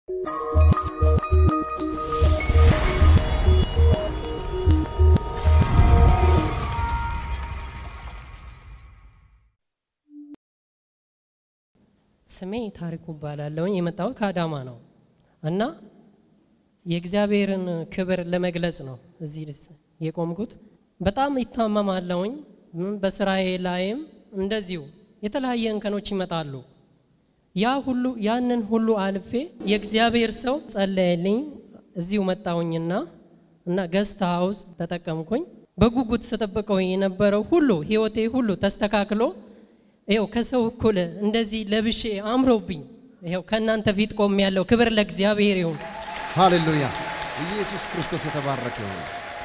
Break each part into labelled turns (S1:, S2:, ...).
S1: ስሜ ታሪኩ እባላለሁኝ። የመጣሁት ከአዳማ ነው እና የእግዚአብሔርን ክብር ለመግለጽ ነው እዚህ የቆምኩት። በጣም ይታመማለሁኝ። በስራዬ ላይም እንደዚሁ የተለያየ እንከኖች ይመጣሉ። ያ ሁሉ ያንን ሁሉ አልፌ የእግዚአብሔር ሰው ጸለየልኝ። እዚሁ መጣሁኝና እና ገስት ሀውስ ተጠቀምኩኝ። በጉጉት ስጠብቀው የነበረው ሁሉ ህይወቴ ሁሉ ተስተካክሎ ይኸው ከሰው እኩል እንደዚህ ለብሼ አምሮብኝ ይኸው ከእናንተ ፊት ቆም ያለው ክብር ለእግዚአብሔር ይሁን።
S2: ሃሌሉያ! ኢየሱስ ክርስቶስ የተባረከ ይሁን።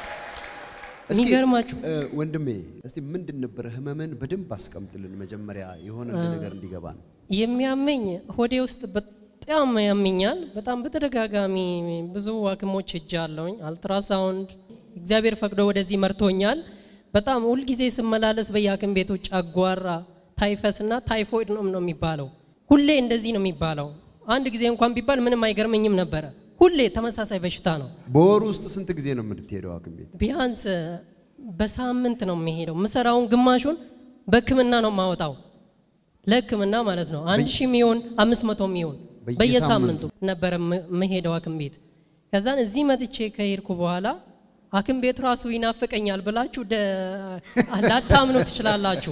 S2: እስኪ
S1: የሚገርማችሁ
S2: እ፣ ወንድሜ እስቲ ምንድን ነበረ ህመምን በደንብ አስቀምጥልን። መጀመሪያ የሆነ ነገር እንዲገባ ነው።
S1: የሚያመኝ ሆዴ ውስጥ በጣም ያመኛል። በጣም በተደጋጋሚ ብዙ ሐኪሞች ሄጃለሁኝ። አልትራሳውንድ እግዚአብሔር ፈቅዶ ወደዚህ መርቶኛል። በጣም ሁልጊዜ ስመላለስ በየሐኪም ቤቱ ጨጓራ፣ ታይፈስ እና ታይፎይድ ነው ነው የሚባለው። ሁሌ እንደዚህ ነው የሚባለው። አንድ ጊዜ እንኳን ቢባል ምንም አይገርመኝም ነበረ። ሁሌ ተመሳሳይ በሽታ ነው።
S2: በወሩ ውስጥ ስንት ጊዜ ነው የምትሄደው ሐኪም ቤት?
S1: ቢያንስ በሳምንት ነው የሚሄደው። ምሰራውን ግማሹን በሕክምና ነው የማወጣው ለሕክምና ማለት ነው። አንድ ሺህ የሚሆን አምስት መቶ የሚሆን
S2: በየሳምንቱ?
S1: በየሳምንቱ ነበረ ም- የምሄደው ሐኪም ቤት። ከዛን እዚህ መጥቼ ከሄድኩ በኋላ ሐኪም ቤት ራሱ ይናፍቀኛል ብላችሁ ደ- ላታምኑ ትችላላችሁ።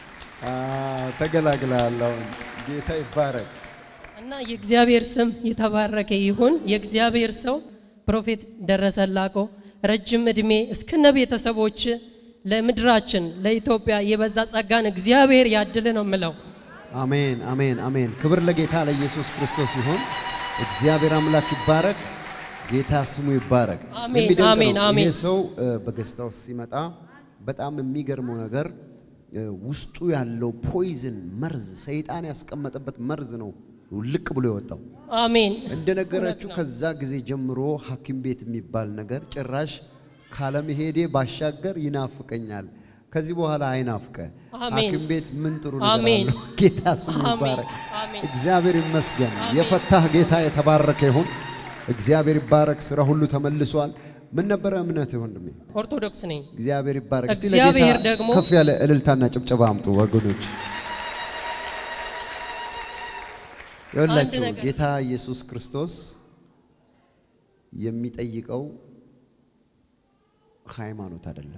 S2: ተገላግላለሁ። ጌታ ይባረክ።
S1: እና የእግዚአብሔር ስም የተባረከ ይሁን። የእግዚአብሔር ሰው ፕሮፌት ደረሰ ላቆ ረጅም ዕድሜ እስከነ ቤተሰቦች ለምድራችን ለኢትዮጵያ የበዛ ጸጋን እግዚአብሔር ያድል ነው የምለው።
S2: አሜን፣ አሜን፣ አሜን። ክብር ለጌታ ለኢየሱስ ክርስቶስ ይሁን። እግዚአብሔር አምላክ ይባረክ። ጌታ ስሙ ይባረክ።
S1: አሜን፣
S2: የሚደንቅ
S1: አሜን፣
S2: ነው።
S1: አሜን።
S2: ይሄ ሰው እ፣ በገስታ ውስጥ ሲመጣ በጣም የሚገርመው ነገር እ፣ ውስጡ ያለው ፖይዝን መርዝ፣ ሰይጣን ያስቀመጠበት መርዝ ነው ልቅ ብሎ የወጣው።
S1: አሜን
S2: እንደነገረችው ከዛ ጊዜ ጀምሮ ሐኪም ቤት የሚባል ነገር ጭራሽ ካለመሄዴ ባሻገር ይናፍቀኛል። ከዚህ በኋላ አይናፍቀ
S1: አሜን።
S2: ሐኪም ቤት ምን ጥሩ ነገር
S1: አሜን።
S2: አለው። ጌታ ስሙ
S1: አሜን።
S2: ይባረክ።
S1: አሜን።
S2: እግዚአብሔር ይመስገን። የፈታህ ጌታ የተባረከ ይሁን። እግዚአብሔር ይባረክ። ስራ ሁሉ ተመልሷል። ምን ነበረ እምነት ወንድሜ?
S1: ኦርቶዶክስ ነኝ።
S2: እግዚአብሔር ይባረክ። እስቲ
S1: እግዚአብሔር
S2: ለጌታ
S1: ደግሞ-
S2: ከፍ ያለ እልልታና ጭብጨባ አምጡ ወገኖች። ይኸውላችሁ
S1: ነገር-
S2: ጌታ ኢየሱስ ክርስቶስ የሚጠይቀው ሃይማኖት አይደለም።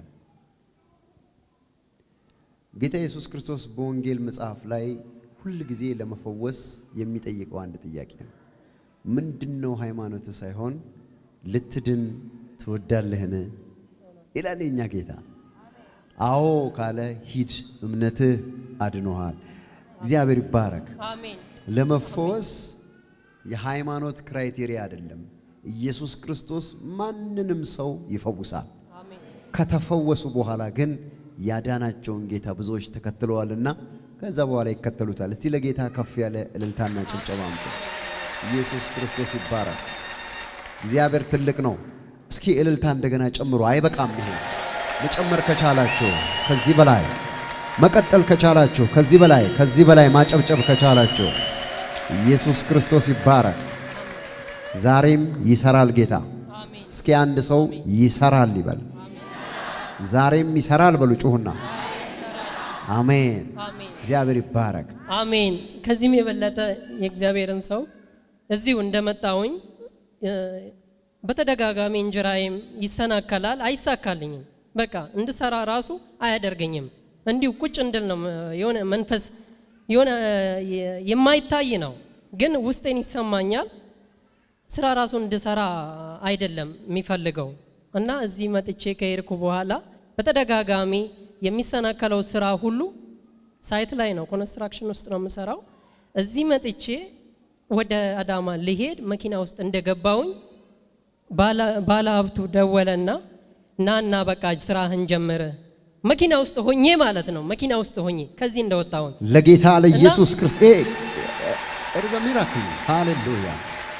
S2: ጌታ ኢየሱስ ክርስቶስ በወንጌል መጽሐፍ ላይ ሁል ጊዜ ለመፈወስ የሚጠይቀው አንድ ጥያቄ ነው። ምንድነው ሃይማኖት ሳይሆን ልትድን ትወዳለህን ይላል የኛ ጌታ። አዎ ካለ ሂድ፣ እምነትህ አድኖሃል። እግዚአብሔር ይባረክ።
S1: አሜን
S2: ለመፈወስ የሃይማኖት ክራይቴሪያ አይደለም። ኢየሱስ ክርስቶስ ማንንም ሰው ይፈውሳል።
S1: አሜን
S2: ከተፈወሱ በኋላ ግን ያዳናቸውን ጌታ ብዙዎች ተከትለዋልና ከዛ በኋላ ይከተሉታል። እስቲ ለጌታ ከፍ ያለ እልልታና ጭብጨባ አምጡ። ኢየሱስ ክርስቶስ ይባረክ። እግዚአብሔር ትልቅ ነው። እስኪ እልልታ እንደገና ጨምሮ አይበቃም። ይሄ መጨመር ከቻላችሁ ከዚህ በላይ መቀጠል ከቻላችሁ ከዚህ በላይ ከዚህ በላይ ማጨብጨብ ከቻላችሁ ኢየሱስ ክርስቶስ ይባረክ። ዛሬም ይሰራል ጌታ።
S1: አሜን
S2: እስኪ አንድ ሰው ይሰራል ይበል። ዛሬም ይሰራል በሉ ጩሁና። አሜን።
S1: አሜን
S2: እግዚአብሔር ይባረክ።
S1: አሜን። ከዚህም የበለጠ የእግዚአብሔርን ሰው እዚሁ እንደመጣሁኝ እ፣ በተደጋጋሚ እንጀራዬም ይሰናከላል፣ አይሳካልኝም። በቃ እንድሰራ ራሱ አያደርገኝም። እንዲሁ ቁጭ እንድል ነው እ፣ የሆነ መንፈስ የሆነ እ፣ የማይታይ ነው፣ ግን ውስጤን ይሰማኛል። ስራ ራሱ እንድሰራ አይደለም የሚፈልገው እና እዚህ መጥቼ ከሄድኩ በኋላ በተደጋጋሚ የሚሰናከለው ስራ ሁሉ ሳይት ላይ ነው፣ ኮንስትራክሽን ውስጥ ነው የምሰራው። እዚህ መጥቼ ወደ አዳማ ልሄድ መኪና ውስጥ እንደገባውኝ ባለ ሀብቱ ደወለና ናና በቃ ስራህን ጀምር። መኪና ውስጥ ሆኜ ማለት ነው። መኪና ውስጥ ሆኜ ከዚህ እንደወጣሁኝ
S2: ለጌታ ለኢየሱስ ክርስቶስ እርዘ ሚራክል ሃሌሉያ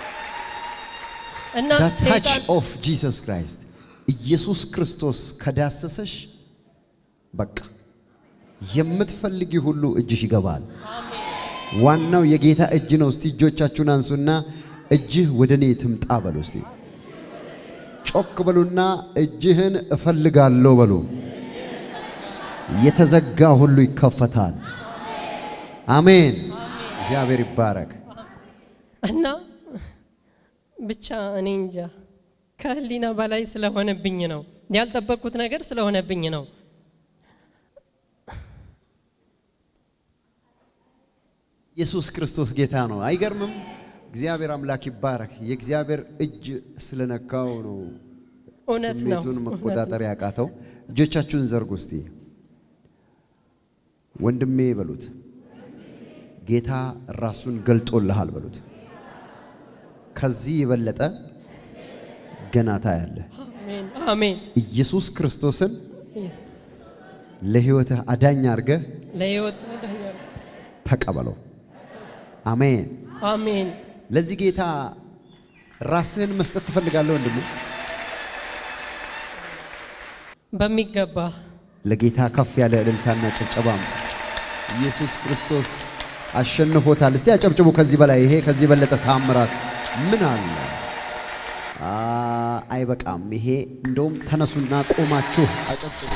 S1: እና
S2: ታች
S1: ሰይጣን
S2: ኦፍ ጂሰስ ክራይስት ኢየሱስ ክርስቶስ ከዳሰሰሽ በቃ የምትፈልጊ ሁሉ እጅሽ ይገባል። ዋናው የጌታ እጅ ነው። እስቲ እጆቻችሁን አንሱና እጅህ ወደ እኔ ትምጣ በሉ እስቲ። ጮክ በሉና እጅህን እፈልጋለሁ በሉ። የተዘጋ ሁሉ ይከፈታል። አሜን። እግዚአብሔር ይባረክ።
S1: እና ብቻ እኔ እንጃ ከህሊና በላይ ስለሆነብኝ ነው ያልጠበቅኩት ነገር ስለሆነብኝ ነው።
S2: ኢየሱስ ክርስቶስ ጌታ ነው። አይገርምም? እግዚአብሔር አምላክ ይባረክ። የእግዚአብሔር እጅ ስለነካው ነው
S1: እውነት ነው።
S2: ስሜቱን
S1: እውነት
S2: መቆጣጠር ያቃተው። እጆቻችሁን ዘርጉ እስቲ። ወንድሜ በሉት፣ ጌታ ራሱን ገልጦልሃል በሉት። ከዚህ የበለጠ ገና ታያለህ።
S1: አሜን አሜን።
S2: ኢየሱስ ክርስቶስን ለሕይወትህ አዳኝ አድርገህ
S1: ለህይወት መዳኛል።
S2: ተቀበለው። አሜን።
S1: አሜን
S2: ለዚህ ጌታ ራስህን መስጠት ትፈልጋለህ ወንድሜ?
S1: በሚገባ
S2: ለጌታ ከፍ ያለ እልልታና ጭብጨባ አምጡ። ኢየሱስ ክርስቶስ አሸንፎታል። እስቲ አጨብጭቡ። ከዚህ በላይ ይሄ ከዚህ የበለጠ ታምራት ምን አለ? አ አይበቃም። ይሄ እንደውም ተነሱና ቆማችሁ አጨብጭቡ።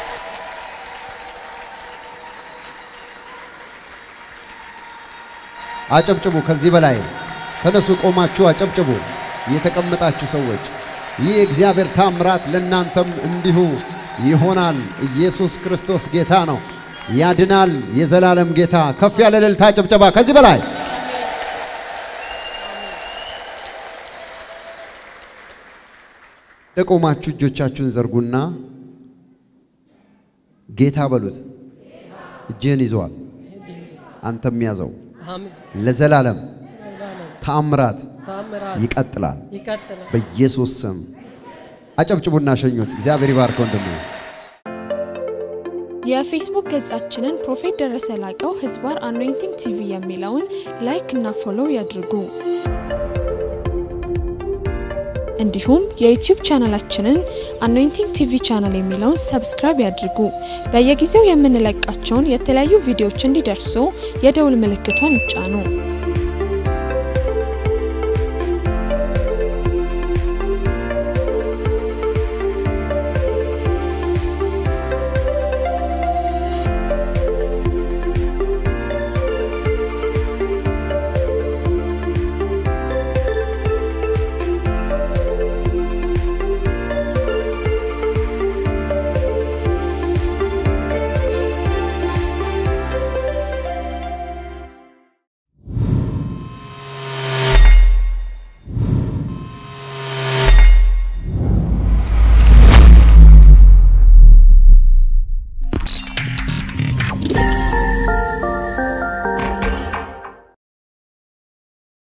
S2: አጨብጭቡ። ከዚህ በላይ ተነሱ፣ ቆማችሁ አጨብጭቡ። የተቀመጣችሁ ሰዎች ይህ የእግዚአብሔር ታምራት ለእናንተም እንዲሁ ይሆናል። ኢየሱስ ክርስቶስ ጌታ ነው፣ ያድናል። የዘላለም ጌታ። ከፍ ያለ እልልታ፣ ጭብጨባ ከዚህ በላይ ለቆማችሁ እጆቻችሁን ዘርጉና ጌታ በሉት። እጅህን ይዘዋል፣ አንተም ያዘው።
S1: አሜን።
S2: ለዘላለም
S1: ዘላለም
S2: ተአምራት
S1: ታምራት
S2: ይቀጥላል።
S1: ይቀጥላል።
S2: በኢየሱስ ስም አጨብጭቡና ሸኙት። እግዚአብሔር ይባርከው ወንድሜ።
S3: የፌስቡክ ገጻችንን ፕሮፌት ደረሰ ላቀው ህዝባር አኖይንቲንግ ቲቪ የሚለውን ላይክ እና ፎሎው ያድርጉ። እንዲሁም የዩቲዩብ ቻናላችንን አኖይንቲንግ ቲቪ ቻናል የሚለውን ሰብስክራይብ ያድርጉ። በየጊዜው የምንለቃቸውን የተለያዩ ቪዲዮዎች እንዲደርሱ የደውል ምልክቷን ይጫኑ።